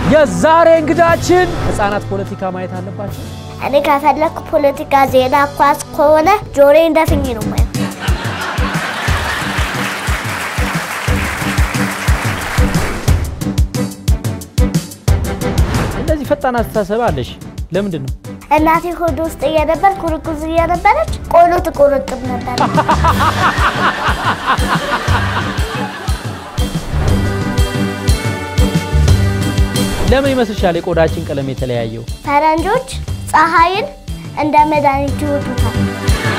የዛሬ እንግዳችን ህፃናት ፖለቲካ ማየት አለባቸው። እኔ ከፈለኩ ፖለቲካ፣ ዜና፣ ኳስ ከሆነ ጆሬ እንደፍኝ ነው ማየው። እንደዚህ ፈጣን አስተሳሰብ አለሽ፣ ለምንድን ነው? እናቴ ሆድ ውስጥ እየነበር ኩርኩዝ እየነበረች ቆሎ ትቆረጥም ነበር። ለምን ይመስልሻል የቆዳችን ቀለም የተለያየው? ፈረንጆች ፀሐይን እንደ መድኃኒት ይወዱታል።